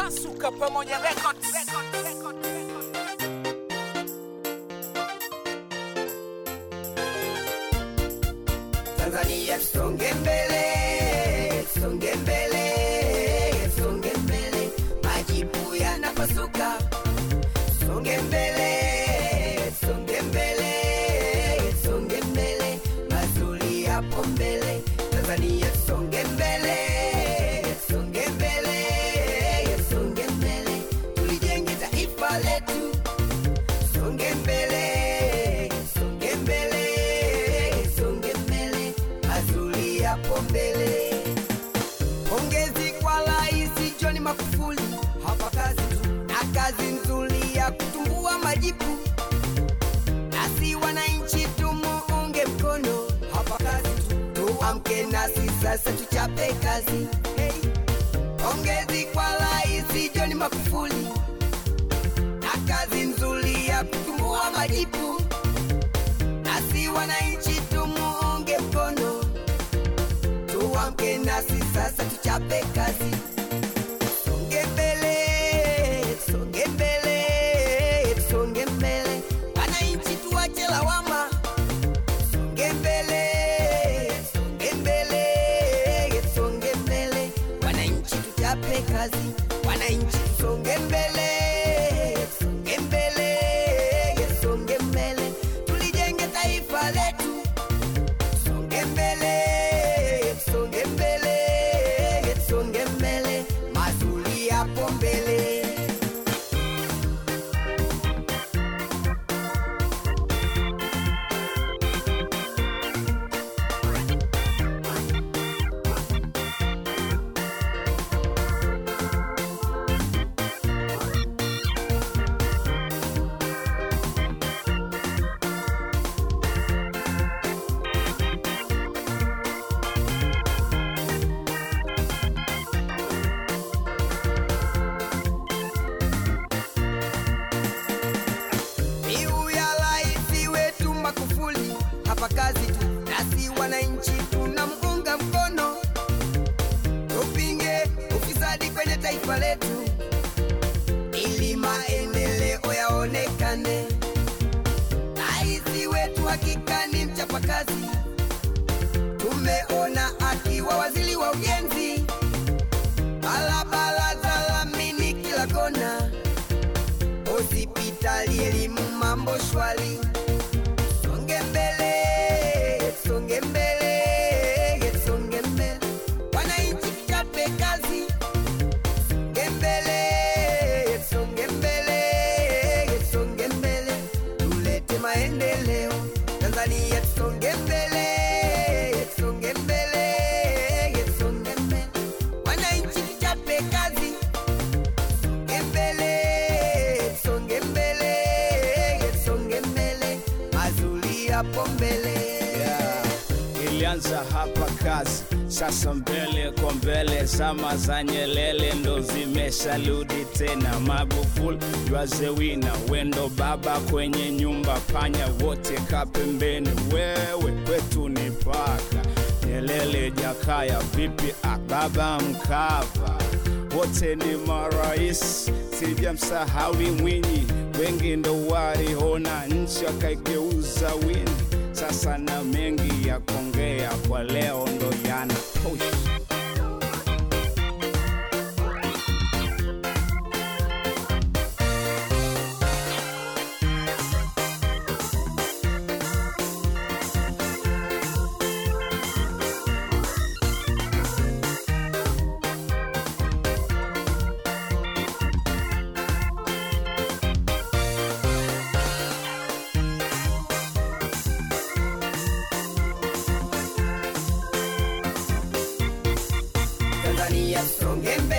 Masuka pamoja records. Tanzania tusonge mbele, tusonge mbele, tusonge mbele, majibu yanapasuka. Tusonge mbele, tusonge mbele, tusonge mbele, mazuri yapo mbele. Tanzania tusonge mbele, tusonge mbele, tusonge mbele, tulijenge taifa letu. Songe mbele, songe mbele, songe mbele, mazuri yapo mbele. Pongezi kwa Rais John Magufuli, hapa kazi tu na kazi nzuri ya kutumbua majibu, nasi wananchi tumuunge mkono, hapa kazi tu, tuamke nasi sasa tuchape kazi. Hey. Pongezi kwa Rais John Magufuli na kazi nzuri ya kutumbua majibu, nasi wananchi tumuunge mkono, tuamke nasi sasa tuchape kazi. Songe mbele, songe mbele, songe mbele, wananchi tuache lawama. Songe mbele, songe mbele, songe mbele, wananchi tuchape kazi. Wananchi songe mbele, songe mbele, songe mbele, tulijenge taifa letu. Songe mbele, songe mbele, songe mbele, mazuri yapo mbele. Miu ya rais wetu Magufuli, hapa kazi tu, nasi wananchi tunamuunga mkono, tupinge ufisadi kwenye taifa letu ili maendeleo yaonekane. Rais wetu hakika ni mchapakazi, tumeona akiwa waziri wa ujenzi, barabara za lamini kila kona hospitali, elimu, mambo shwari. Songe mbele, songe mbele, songe mbele, wananchi tuchape kazi. Songe mbele, songe mbele, songe mbele, tulete maendeleo Tanzania, tusonge mbele, songe mbele, songe mbele, wananchi tuchape kazi songe mbele, songe mbele, songe mbele, mazuri yapo mbele. Yeah. Ilianza hapa kazi, sasa mbele kwa mbele, zama za Nyelele ndo zimesharudi tena. Magufuli wazewina wendo baba kwenye nyumba, panya wote kapembeni, wewe kwetu ni paka. Nyelele, Jakaya, vipi ababa Mkapa, wote ni marais, sijamsahawi Mwinyi, wengi ndo waliona nchi wakaigeuza wini. Sasa na mengi ya kuongea kwa leo ndo yana push. Tanzania tusonge mbele